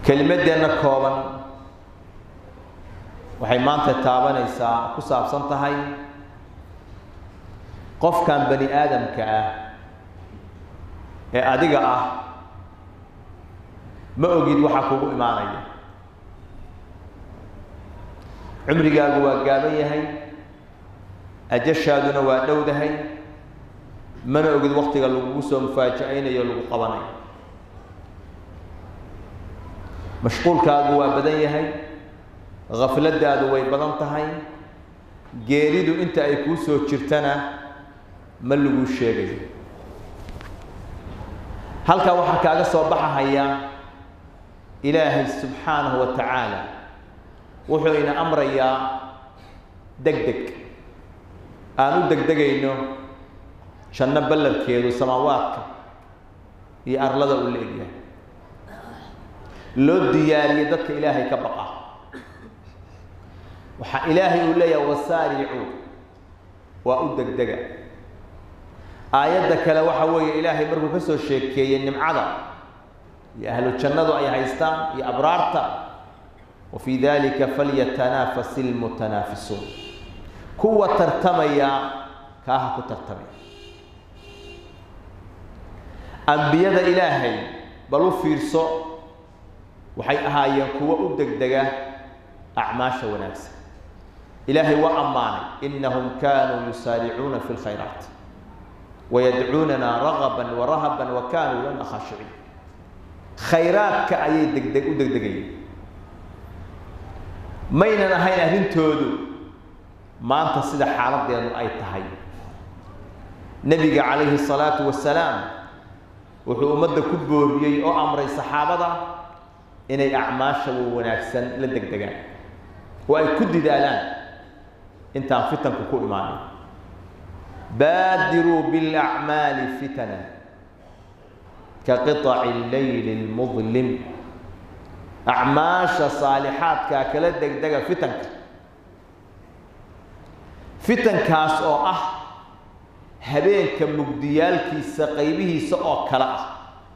kelimaddeenna kooban waxay maanta taabanaysaa ku saabsan tahay qofkan bani aadamka ah ee adiga ah ma ogid waxaa kugu imaanaya cumrigaagu waa gaaban yahay ajashaaduna waa dhowdahay mana ogid waktiga lagugu soo mufaaja-aynayo lagu qabanayo mashquulkaagu waa badan yahay khafladaadu way badan tahay geeridu inta ay kuu soo jirtana ma laguu sheegayo halkaa waxaa kaaga soo baxahaya ilaahay subxaanahu wa tacaala wuxuu ina amrayaa deg deg aan u degdegayno janno ballarkeedu samaawaadka iyo arlada uu la egyahay loo diyaariyey dadka ilaahay ka baqa waxaa ilaahay uu leeyahay wasaaricuu waa u degdega aayadda kale waxa weeye ilaahay markuu ka soo sheekeeyey nimcada iyo ahlu jannadu ay haystaan iyo abraarta wa fii dalika falyatanafasi ilmutanaafisuun kuwa tartamaya kaaha ku tartamaya ambiyada ilaahay bal u fiirso waxay ahaayeen kuwo u degdega acmaasha wanaagsan ilaahay waa ammaanay inahum kanuu yusaaricuuna fi lkhayraat wayadcuunana ragaban warahaban wa kanuu lana khaashiciin khayraadka ayay degdeg u degdegayeen maynan ahayn arrintoodu maanta sida xaaladeedu ay tahay nebiga calayhi salaatu wasalaam wuxuu ummadda ku booriyey oo amray saxaabada inay acmaasha wanaagsan la degdegaan oo ay ku didaalaan intaan fitanku ku imaanin baadiruu biاlacmaali fitana ka qiطaci اleyli اlmudlim acmaasha saalixaadkaa kala degdega fitanka fitankaas oo ah habeenka mugdiyaalkiisa qaybihiisa oo kale ah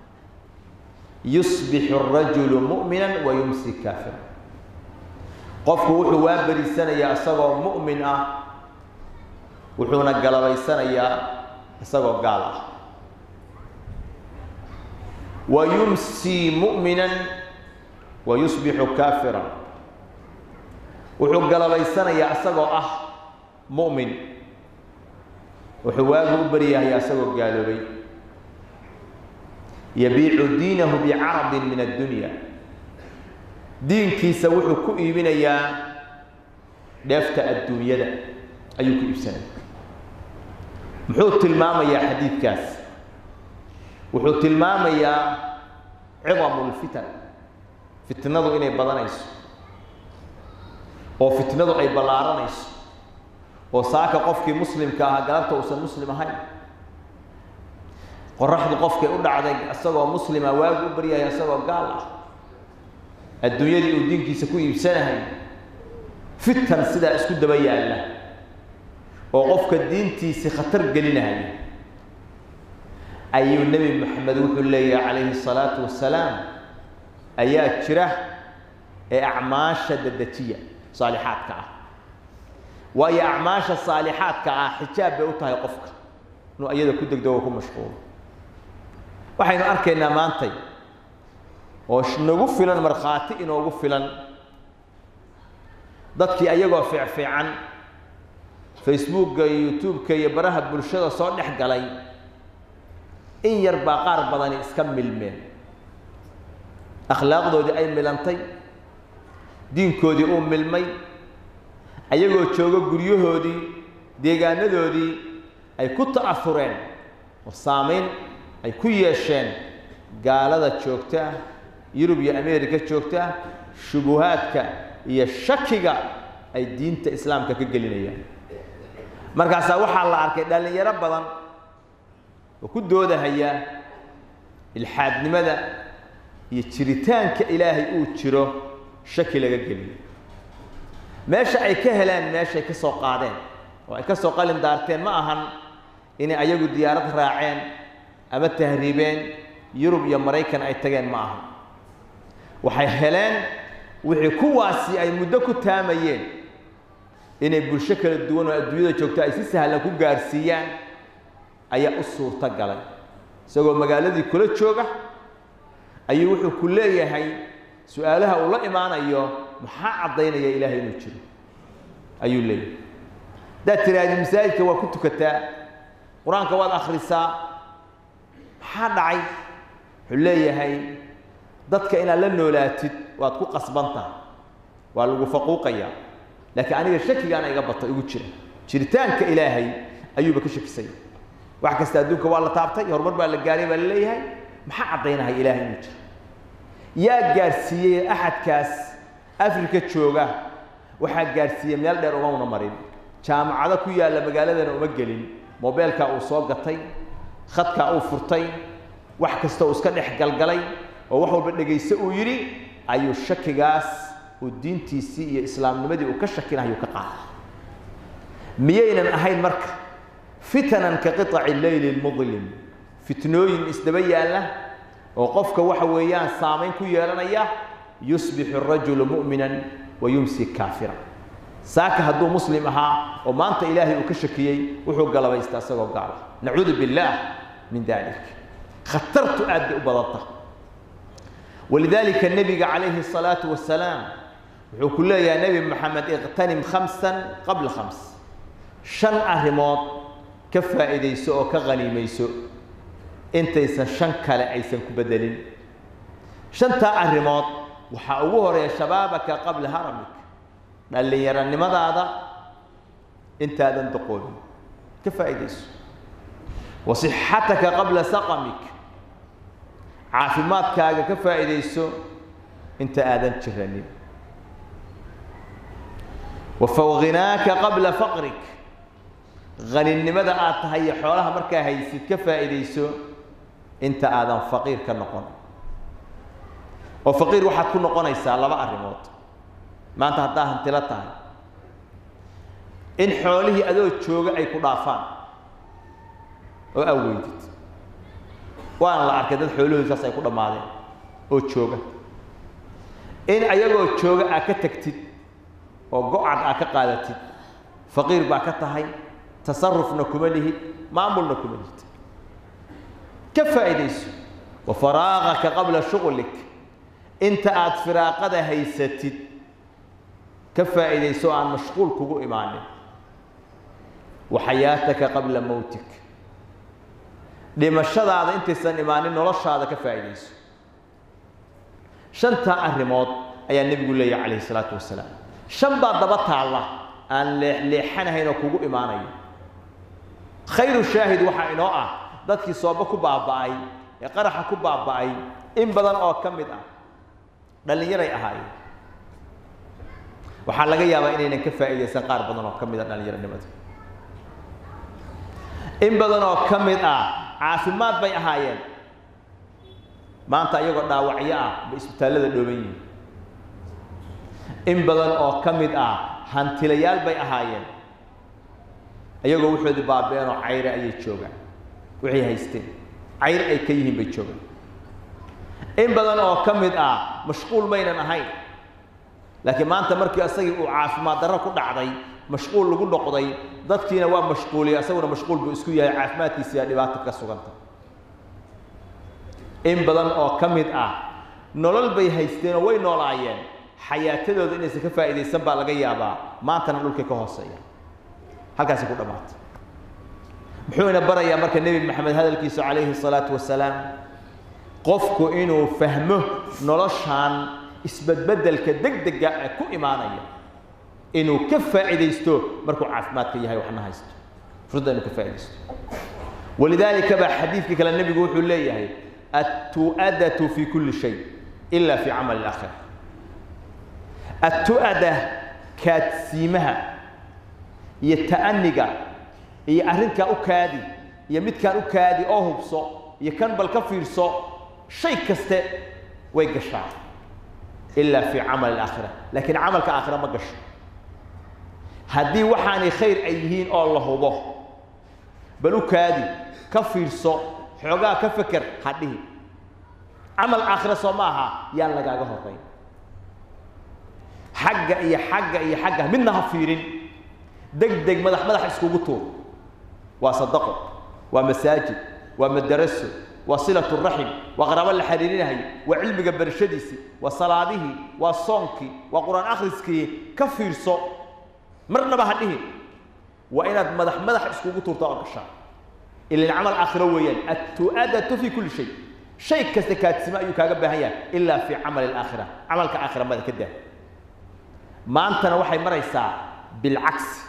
yusbixu الrajulu mu'mina wa yumsi kaafira qofku wuxuu waa berisanayaa isagoo mu'min ah wuxuuna galabaysanayaa isagoo gaal ah wa yumsii mu'minan wa yusbixu kaafira wuxuu galabaysanayaa isagoo ah mu'min wuxuu waagu u baryahayaa isagoo gaaloobay yabiicu diinahu bicarabin min addunya diinkiisa wuxuu ku iibinayaa dheefta adduunyada ayuu ku iibsanaya muxuu tilmaamayaa xadiidkaas wuxuu tilmaamayaa cidamu lfitan fitnadu inay badanayso oo fitnadu ay ballaaranayso oo saaka qofkii muslimka ahaa galabta uusan muslim ahayn qoraxdu qofkay u dhacday isagoo muslima waagu u baryaya isagoo gaal ah adduunyadii uu diinkiisa ku iibsanahay fitan sidaa isku daba yaalla oo qofka diintiisi khatar gelinahaya ayuu nebi moxamed wuxuu leeyahay calayhi salaatu wasalaam ayaa jira ee acmaasha dadejiya saalixaadka ah waayo acmaasha saalixaadka ah xijaab bay u tahay qofka inuu iyada ku degdego ku mashquulo waxaynu arkaynaa maantay oo nagu filan markhaati inoogu filan dadkii ayagoo fiicfiican facebookga iyo youtube-ka iyo baraha bulshada soo dhex galay in yar baa qaar badani iska milmeen akhlaaqdoodii ay milantay diinkoodii uu milmay ayagoo joogo guryahoodii deegaanadoodii ay ku ta'afureen oo saamayn ay ku yeesheen gaalada joogta yurub iyo america joogta shubuhaadka iyo shakiga ay diinta islaamka ka gelinayaan markaasaa waxaa la arkay dhallinyaro badan oo ku doodahaya ilxaadnimada iyo jiritaanka ilaahay uu jiro shaki laga geliyo meesha ay ka heleen meeshay ka soo qaadeen oo ay ka soo qalin daarteen ma ahan inay ayagu diyaarad raaceen ama tahriibeen yurub iyo maraykan ay tageen ma aha waxay heleen wixii kuwaasi ay muddo ku taamayeen inay bulsho kala duwan oo adduunyada joogto ay si sahlan ku gaarsiiyaan ayaa u suurto galay isagoo magaaladii kula jooga ayuu wuxuu ku leeyahay su-aalaha uu la imaanayo maxaa caddaynaya ilaahay inuu jiro ayuu leeyahay haddaad tiraahdi masaajidka waa ku tukataa qur-aanka waad akhrisaa maxaa dhacay wuxuu leeyahay dadka inaad la noolaatid waad ku qasbantaha waa lagu faquuqayaa laakiin aniga shakigaana iga bato igu jira jiritaanka ilaahay ayuuba ka shakisanya wax kasta adduunka waa la taabtay horumar baa la gaaray baa la leeyahay maxaa caddaynaya ilaahay inuu jiro yaa gaarsiiyey axadkaas afrika jooga waxaa gaarsiiyey meel dheer umauna marin jaamacado ku yaalla magaaladana uma gelin mobeelkaa uu soo gatay khadkaa uu furtay wax kasta uu iska dhex galgalay oo wax walba dhegayso uu yidhi ayuu shakigaas uu diintiisii iyo islaamnimadii uu ka shakinayo ka qaaday miyaynan ahayn marka fitanan ka qiطaci leyli lmudlim fitnooyin isdaba yaalla oo qofka waxa weeyaan saamayn ku yeelanaya yusbixu الrajulu mu'mina wa yumsi kaafira saaka hadduu muslim ahaa oo maanta ilaahay uu ka shakiyey wuxuu galabaysta isagoo gaala nacuudu biاllah min dalik khatartu aad bay u badanta walidalika nebiga calayhi الsalaaةu wasalaam wuxuu ku leeyahay nebi moxamed iqtanim khamsa qabla khams shan arrimood ka faa'iidayso oo ka haniimayso intaysan shan kale aysan ku bedelin shantaa arrimood waxaa ugu horeeya shabaabaka qabla haramik dhallinyaronimadaada intaadan doqoonin ka faa'iidayso wa sixataka qabla saqamik caafimaadkaaga ka faa'iidayso inta aadan jiranin wa fawghinaaka qabla faqrik haninimada aad tahay iyo xoolaha markaa haysid ka faa'iidayso inta aadan faqiir ka noqon oo faqiir waxaad ku noqonaysaa laba arrimood maanta haddaa hantilo tahay in xoolihii adoo jooga ay ku dhaafaan oo aa weydid waana la arkay dad xoolahoodsaas ay ku dhammaadeen oo jooga in ayagoo jooga aad ka tagtid oo go-cad aad ka qaadatid faqiir baa ka tahay tasarufna kuma lihid maamulna kuma lihid ka faa'iidayso wa faraaqaka qabla shughlik inta aad firaaqada haysatid ka faa'iidayso aan mashquul kugu imaanin wa xayaataka qabla mowtik dhimashadaada intaysan imaanin noloshaada ka faa'iidayso shantaa arrimood ayaa nebigu leeyahy calayhi isalaatu wasalaam shan baa daba taalla aan leexleexanahayn oo kugu imaanayo khayru shaahid waxaa inoo ah dadkii sooba ku baaba'ay ee qaraxa ku baaba'ay in badan oo ka mid ah dhallinyaray ahaayeen waxaa laga yaabaa inaynan ka faa'iidaysan qaar badan oo ka mid ah dhallinyaronimada in badan oo ka mid ah caafimaad bay ahaayeen maanta iyagoo dhaawacyo ah bay isbitaallada dhooban yihiin in badan oo ka mid ah hantilayaal bay ahaayeen iyagoo wuxoodii baabeen oo cayre ayay joogaan waxay haysteen cayr ay ka yihiin bay joogaan in badan oo ka mid ah mashquul maynan ahayn laakiin maanta markii isagii uu caafimaad darro ku dhacday mashquul lagu noqday dadkiina waa mashquuliyey isaguna mashquul buu isku yahay caafimaadkiisiyaa dhibaato ka suganta in badan oo ka mid ah nolol bay haysteen oo way noolaayeen xayaatadooda inaysan ka faa'iidaysan baa laga yaabaa maantana dhulkay ka hooseeya halkaasi ku dhammaatay muxuu ina barayaa marka nebi maxamed hadalkiisu calayhi salaatu wasalaam qofku inuu fahmo noloshaan isbedbedelka degdega ee ku imaanaya inuu ka faa'iidaysto markuu caafimaadka yahay waxna haysto fursadda inuu ka faa'iidaysto walidaalika baa xadiidkii kale nebigu wuxuu leeyahay attu'adatu fi kulli shay ila fi camali اlaakhira attu'ada kaadsiimaha iyo ta'aniga iyo arrinkaa u kaadi iyo midkaan u kaadi oo hubso iyo kan bal ka fiirso shay kaste way gashaa ilaa fi camali alaakhira laakiin camalka aakhira ma gasho haddii waxaanay khayr ay yihiin oo la hubo bal u kaadi ka fiirso xoogaa ka feker ha dhihi camal aakhira soo ma aha yaan lagaaga horeyn xagga iyo xagga iyo xagga midna ha fiirin deg deg madax madax iskugu tuur waa sadaqo waa masaajid waa madaraso waa silatu raxim waa qaraabo la xiriirinahayo waa cilmiga barashadiisii waa salaadihii waa soonkii waa qur-aan akhriskii ka fiirso marnaba ha dhihin waa inaad madax madax iskugu tuurta oo gashaa ilan camal aakhiro weeyaan attu'adatu fi kulli shay shay kasta kaadsimo ayuu kaaga baahan yahay ilaa fi camali alaakhira camalka aakhira mada ka daa maantana waxay maraysaa bilcagsi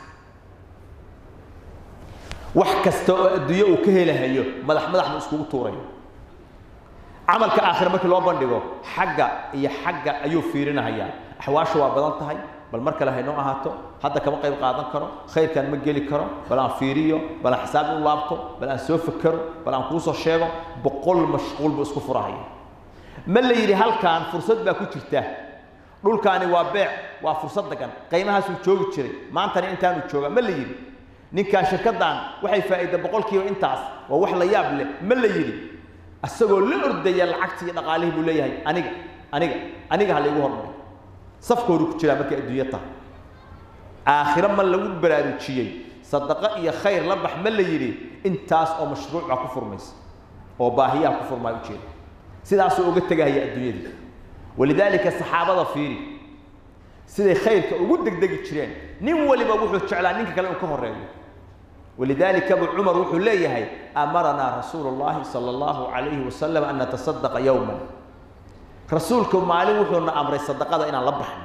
wax kasta oo adduunyo uu ka helahayo madax madax buu iskugu tuurayo camalka aakhira markii loo bandhigo xagga iyo xagga ayuu fiirinahayaa axwaasha waa badan tahay bal mar kale haynoo ahaato hadda kama qayb qaadan karo khayrkan ma geli karo bal aan fiiriyo bal aan xisaab u laabto bal aan soo fakero bal aan kuusoo sheego boqol mashquul buu isku furahaya ma la yidhi halkan fursad baa ku jirta dhulkaani waa beec waa fursad degan qiimahaasuu joogi jiray maantana intaanu jooga ma la yidhi ninkaan shirkaddan waxay faa'iida boqolkiiba intaas waa wax la yaab leh ma la yidhi isagoo la ordaya lacagtii iyo dhaqaalihii buu leeyahay aniga aniga aniga ha laygu hormaray safkoodu ku jiraa markay adduunyo tahay aakhiro ma lagu baraarujiyey sadaqo iyo khayr la bax ma la yidhi intaas oo mashruuca ku furmaysa oo baahiyaha ku furmaya ujeeda sidaasuu uga tegahaya adduunyadii walidaalika saxaabada fiiri siday khayrka ugu degdegi jireen nin waliba wuxuu jeclaa ninka kale inuu ka horeeyo walidaalika abu cumar wuxuu leeyahay amaranaa rasuulu llahi sala allahu calayhi wasalam an natasadaqa yowman rasuulku maalin wuxuuna amray sadaqada inaan la baxno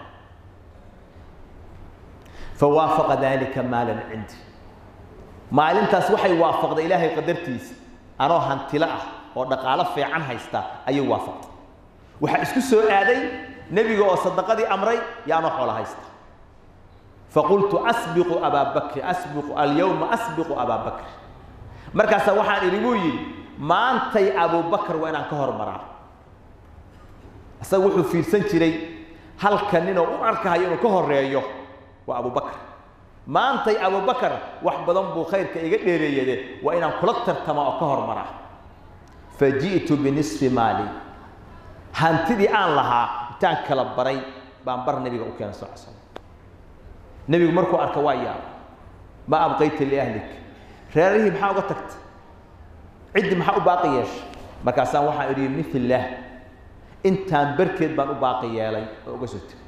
fawaafaqa dalika maalan cindi maalintaas waxay waafaqday ilaahay qadartiisa anoo hantilo ah oo dhaqaalo fiican haysta ayay waafaqday waxaa isku soo aaday nebiga oo sadaqadii amray iyo anoo xoolo haysta faqultu asbiqu abaa bakri asbiqu alyawma asbiqu abaa bakri markaasaa waxaan idhi buu yidhi maantay abubakar waa inaan ka hormaraa isaga wuxuu fiirsan jiray halka ninoo u arkahayo inuu ka horeeyo waa abubakar maantay abubakar wax badan buu khayrka iga dheereeyade waa inaan kula tartama oo ka hormaraa fa ji'tu binisfi maali hantidii aan lahaa intaan kala baray baan bar nebiga u keenay sal slam nebigu markuu arka waa yaaba ma abqayta liahlik reerihii maxaa uga tagta ciddii maxaa u baaqi yeeshay markaasaan waxaan idhi milah intaan barkeed baan u baaqi yeelay oo uga soo tegay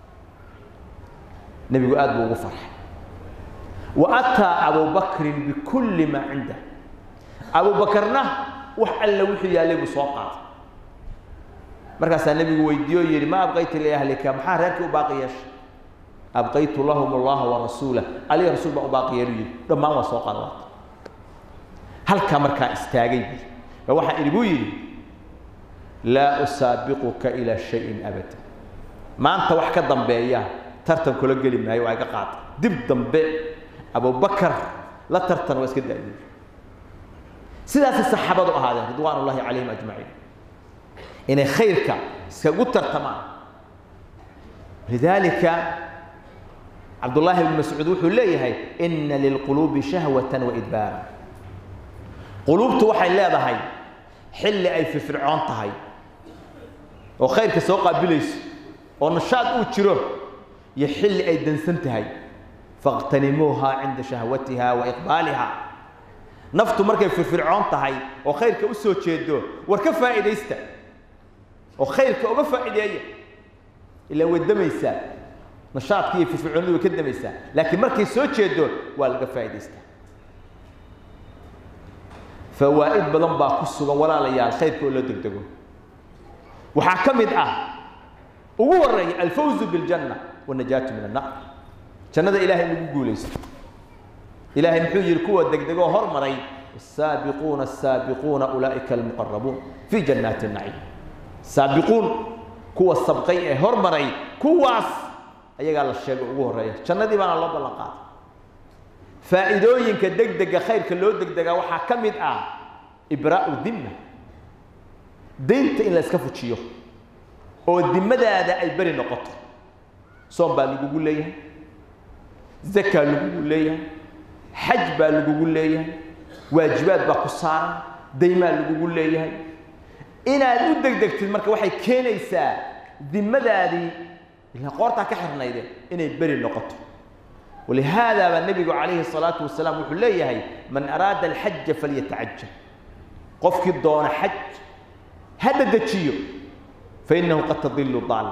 nebigu aad buu ugu farxay wa ataa abubakrin bikulli maa cindah abubakarna wax alle wuxuu yaallay buu soo qaaday markaasaa nebigu weydiiye oo yidhi ma abqayta liahlika maxaa reerkii u baaqi yeeshay abqaytu lahum allaha warasuulah aliga rasuul baan u baaqi yeelu yidhi dhammaan waa soo qaada waata halkaa markaa istaagay ba waxaan idhi buu yidhi laa usaabiquka ilaa shayin abada maanta wax ka dambeeya tartan kula geli maayo waa iga qaada dib dambe abubakar la tartan waa iska daayay sidaasay saxaabadu ahaadeen ridwaan ullahi calayhim ajmaciin inay khayrka iskagu tartamaan lidaalika cabdullaahi ibnu mascuud wuxuu leeyahay ina lilquluubi shahwatan waidbaara quluubtu waxay leedahay xilli ay firfircoon tahay oo khayrka soo qaabilayso oo nashaad uu jiro iyo xilli ay dansan tahay faqtanimuuha cinda shahwatiha wa iqbaaliha naftu markay firfircoon tahay oo khayrka u soo jeedo war ka faa'iidaysta oo khayrka uga faa'iideeya ilaa way damaysaa nashaadkii iyo firfircoonidu way ka damaysaa laakiin markay soo jeedo waa laga faa'idaystaa fawaa'id badan baa ku sugan walaalayaal khayrka oo loo degdego waxaa ka mid ah ugu horeeya alfawzu biljanna wanajaatu min annar jannada ilahay in lagu guulaysto ilahay muxuu yihi kuwa degdegoo hormaray الsaabiquuna الsaabiquuna ulaa'ika almuqarabuun fi jannaati الnaciim saabiquun kuwa sabqay ee hormaray kuwaas ayagaa la sheego ugu horeeya jannadii baana loo ballan qaaday faa'iidooyinka degdega khayrka loo degdegaa waxaa ka mid ah ibraa'u dimma daynta in la iska fujiyo oo dimadaada ay beri noqoto soom baa lagugu leeyahay zakaa lagugu leeyahay xaj baa lagugu leeyahay waajibaad baa ku saaran daymaa lagugu leeyahay inaad u degdegtid marka waxay keenaysaa dimadaadii ilaa qoortaa ka xirnayde inay beri noqoto walihaada baa nebigu calayhi salaatu wasalaam wuxuu leeyahay man araada alxaja falyatacajal qofkii doona xaj ha dedejiyo fainahu qad tadilu daala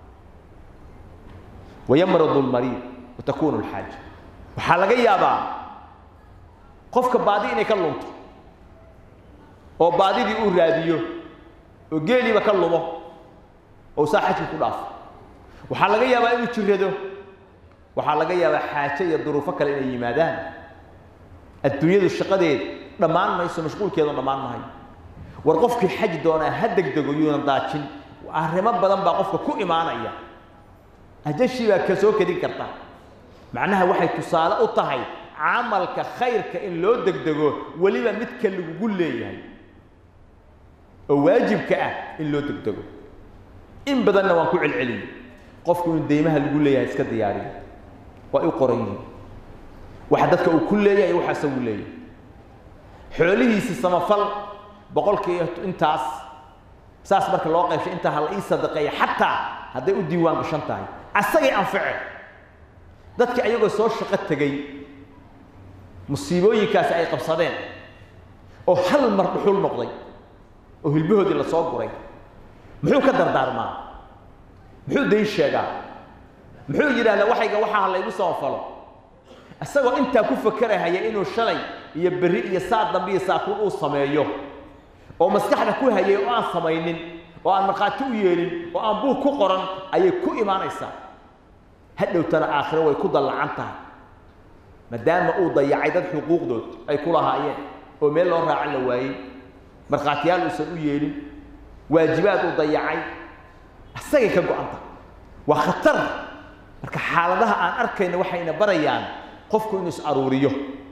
wayamradu lmariid watakunu lxaaja waxaa laga yaabaa qofka baadi inay ka lunto oo baadidii uu raadiyo oo geeliiba ka lumo oo saa xajki ku dhaafo waxaa laga yaabaa inuu jirado waxaa laga yaabaa xaajo iyo duruufo kale inay yimaadaan adduunyadu shaqadeed dhammaan mayso mashquulkeedu dhammaan mahayo war qofkii xaj doonaa ha degdego yuuna daajin arrimo badan baa qofka ku imaanaya ajashii baa ka soo kedin karta macnaha waxay tusaale u tahay camalka khayrka in loo degdego weliba midka lagugu leeyahay oo waajibka ah in loo degdego in badanna waan ku celceliyey qofku inuu deymaha lagu leeyahay iska diyaariyo waa u qoran yihiin waxa dadka uu ku leeyahay waxa isagu leeyahay xoolihiisi samafal boqolkii intaas saas marka loo qaybshay intaa ha la ii sadaqeeya xataa hadday u diiwaan gashan tahay asagay anface dadki ayagoo soo shaqo tegey musiibooyinkaasi ay qabsadeen oo hal mar dhuxul noqday oo hilbahoodii la soo guray muxuu ka dardaarmaa muxuu dayn sheegaa muxuu yidhahdaa waxayga waxaa laygu samafalo isagoo intaa ku fakerahaya inuu shalay iyo berri iyo saa dambe iyo saakuun uu sameeyo oo maskaxda ku hayay oo aan samaynin oo aan markhaati u yeelin oo aan buug ku qoran ayay ku imaanaysaa hadhowtana aakhiro way ku dallacan tahay maadaama uu dayacay dad xuquuqdood ay ku lahaayeen oo meel loo raacan la waayey markhaatiyaal uusan u yeelin waajibaad uu dayacay isagay ka go-anta waa khatar marka xaaladaha aan arkayna waxayna barayaan qofku inuu is aruuriyo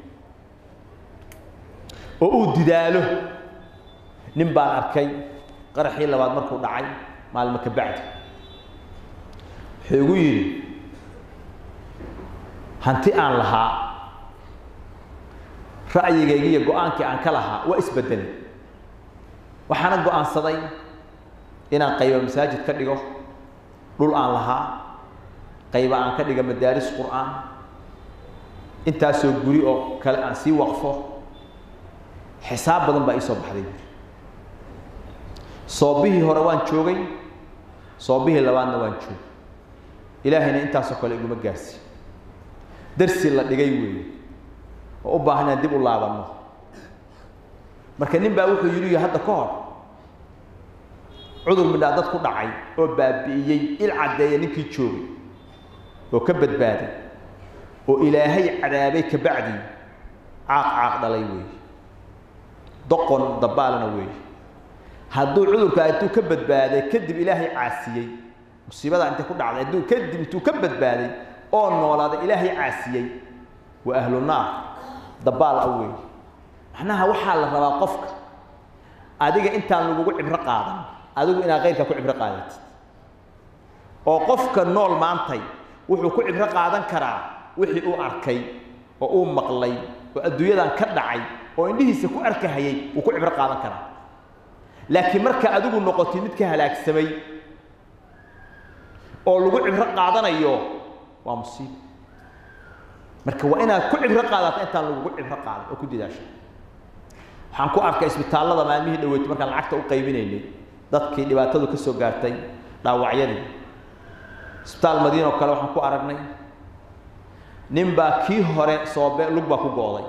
oo uu didaalo nin baan arkay qaraxii labaad markuu dhacay maalmo ka bacdi wuxuu igu yidhi hanti aan lahaa ra'yigaygii iyo go-aankii aan ka lahaa waa isbedelay waxaana go-aansaday inaan qayba masaajid ka dhigo dhul aan lahaa qayba aan ka dhiga madaaris qur'aan intaasoo guri oo kale aan sii waqfo xisaab badan baa ii soo baxday soobihii hore waan joogay soobihii labaadna waan joogay ilaahayna intaasoo kale iguma gaarsi darsi la dhigay weeye oo u baahan inaan dib u laabanno marka nin baa wuxuu yidhi hadda ka hor cudur midhaa dad ku dhacay oo baabi'iyey il caddeeya ninkii joogay oo ka badbaaday oo ilaahay cadaabay ka bacdii caaq caaq dhalay weeye doqon dabaalna weeye hadduu cudurka intuu ka badbaaday kadib ilaahay caasiyey musiibadaa intay ku dhacday hadduu kadib intuu ka badbaaday oo noolaaday ilaahay caasiyey waa ahlu naar dabaal ah weeye macnaha waxaa la rabaa qofka adiga intaan lagugu cibro qaadan adigu inaad kayrka ku cibro qaadatid oo qofka nool maantay wuxuu ku cibro qaadan karaa wixii uu arkay oo uu maqlay oo adduunyadan ka dhacay oo indhihiisa ku arkahayay wuu ku cibro qaadan karaa laakiin marka adigu noqotid mid ka halaagsamay oo lagu cibro qaadanayo waa musiibo marka waa inaad ku cibro qaadato intaan lagugu cibro qaadan oo ku dadaasho waxaan ku arkay isbitaallada maalmihii dhaweeytay markaan lacagta u qaybinaynay dadkii dhibaatadu ka soo gaartay dhaawacyadii isbitaal madiina oo kale waxaan ku aragnay nin baa kii hore soobe lug baa ku go'day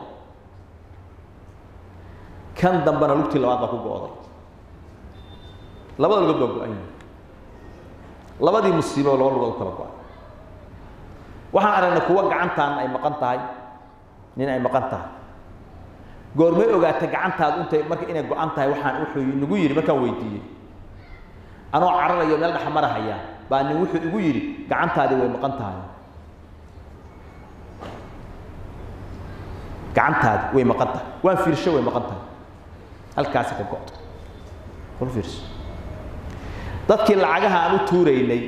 kan dambena lugtii labaad baa ku go'day labada lugood baa go-an yihi labadii musiibo laba lugood u kala go-ay waxaan aragnay kuwa gacantaan ay maqan tahay nin ay maqan tahay goormay ogaatay gacantaadu intay marka inay go-an tahay waxaan wuxuu nagu yidhi markaan weydiiyey anoo cararayo meel dhexmarahaya baa nin wuxuu igu yidhi gacantaadii way maqan tahay gacantaadi way maqan tahay waan fiirsho way maqan tahay halkaasi ka go-do wal fiirso dadkii lacagaha aan u tuuraynay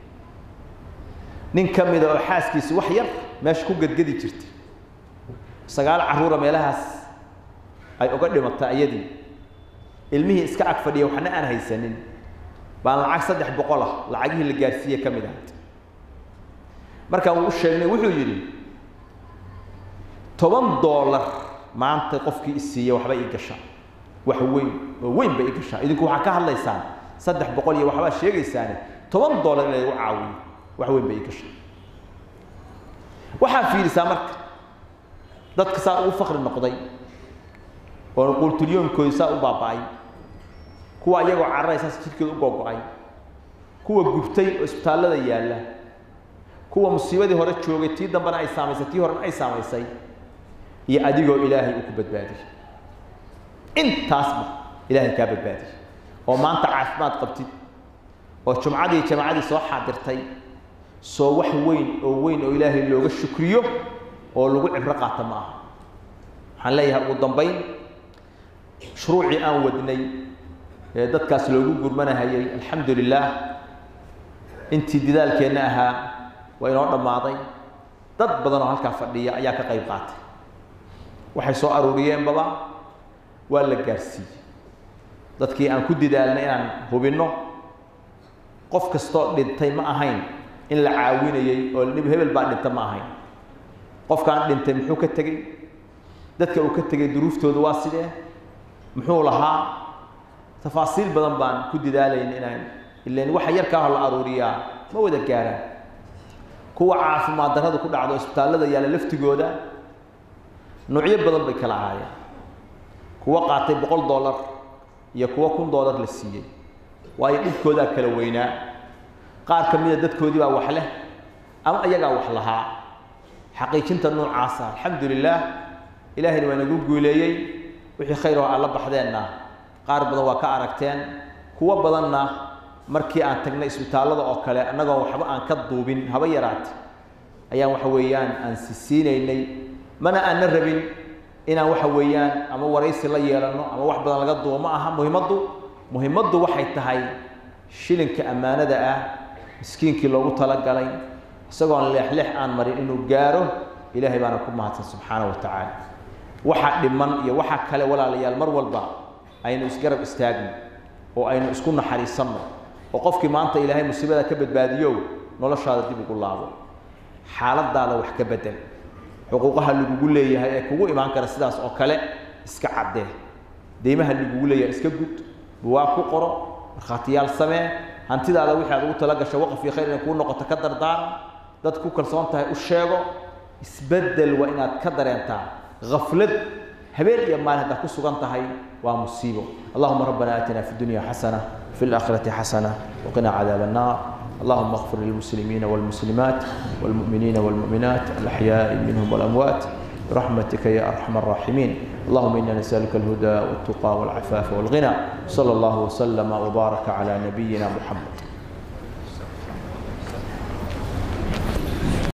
nin ka mida oo xaaskiisi wax yar meesha ku gedgedi jirtay sagaal carruura meelahaas ay uga dhimatay ayadii ilmihii iska ag fadhiya waxna aan haysanin baan lacag saddex boqol ah lacagihii la gaarsiiye ka mid ahayd markaan uu u sheegnay wuxuu yidhi toban doolar maanta qofkii isiiya waxba ii gashaa wax weyn oo weyn ba ii gashaa idinku waxaa ka hadlaysaan saddex boqol iyo waxbaa sheegaysaane toban doolar in laygu caawiyo wax weyn ba ii gashaa waxaa fiirisaa marka dadka saa ugu fakri noqday oo quultulyoonkoodi saa u baaba'ay kuwa iyagoo carray saas jidhkeeda u googo-ay kuwa gubtay oo isbitaallada yaalla kuwa musiibadii hore joogay tii dambena ay saamaysay tii horena ay saamaysay iyo adigoo ilaahay uu ku badbaadiyey intaasba ilaahay kaa badbaadiyey oo maanta caafimaad qabtid oo jumcadii jamacadii soo xaadirtay soo wax weyn oo weyn oo ilaahay looga shukriyo oo lagu cibro qaata ma aha waxaan leeyahay ugu dambayn shuruucii aan wadnay ee dadkaas loogu gurmanahayay alxamdu lilaah intii didaalkeenna ahaa waa inoo dhammaaday dad badan oo halkaa fadhiya ayaa ka qayb qaatay waxay soo aruuriyeenbaba waa la gaarsiiyey dadkii aan ku didaalnay inaan hubinno qof kastoo dhintay ma ahayn in la caawinayey oo hebel baa dhinta ma ahayn qofkaan dhintay muxuu ka tegey dadka uu ka tegay duruuftooda waa sidee muxuu lahaa tafaasiil badan baan ku didaalayn inaan ilan waxa yarkaa hor la aruuriyaa ma wada gaaraan kuwa caafimaad darrada ku dhacdo isbitaallada yaalla laftigooda nuucyo badan bay kala ahaayeen kuwa qaatay boqol dollar iyo kuwa kun dollar la siiyey waayo dhibkoodaa kala weynaa qaar ka mida dadkoodii baa wax leh ama ayagaa wax lahaa xaqiijinta noocaasa alxamdu lilaah ilaahayna waa nagu guuleeyey wixii khayr oo aad la baxdeenna qaar badan waa ka aragteen kuwo badanna markii aan tagnay isbitaallada oo kale annagoo waxba aan ka duubin haba yaraate ayaan waxa weeyaan aan sisiinaynay mana aanna rabin inaan waxa weeyaan ama waraysi la yeelanno ama wax badan laga duubo ma aha muhimaddu muhimaddu waxay tahay shilinka ammaanada ah miskiinkii loogu talagalay isagoon leexleex aan marin inuu gaaro ilaahay baana ku mahadsan subxaana wa tacaala waxa dhiman iyo waxa kale walaalayaal mar walba aynu isgarab istaagno oo aynu isku naxariisanno oo qofkii maanta ilaahay musiibada ka badbaadiyow noloshaada dib ugu laabo xaaladaada wax ka bedel xuquuqaha lagugu leeyahay ee kugu imaan kara sidaas oo kale iska caddee deymaha lagugu leeyahay iska gud buwaag ku qoro markhaatiyaal samee hantidaada wixii aad ugu tala gasho waqf iyo khayr inay kuu noqoto ka dardaaran dad ku kalsoon tahay u sheego isbeddel waa inaad ka dareentaa غفلد هبين يا مال هذا كسوغان تهي ومصيبه اللهم ربنا آتنا في الدنيا حسنة في الآخرة حسنة وقنا عذاب النار اللهم اغفر للمسلمين والمسلمات والمؤمنين والمؤمنات الأحياء منهم والأموات برحمتك يا أرحم الراحمين اللهم إنا نسألك الهدى والتقى والعفاف والغنى صلى الله وسلم وبارك على نبينا محمد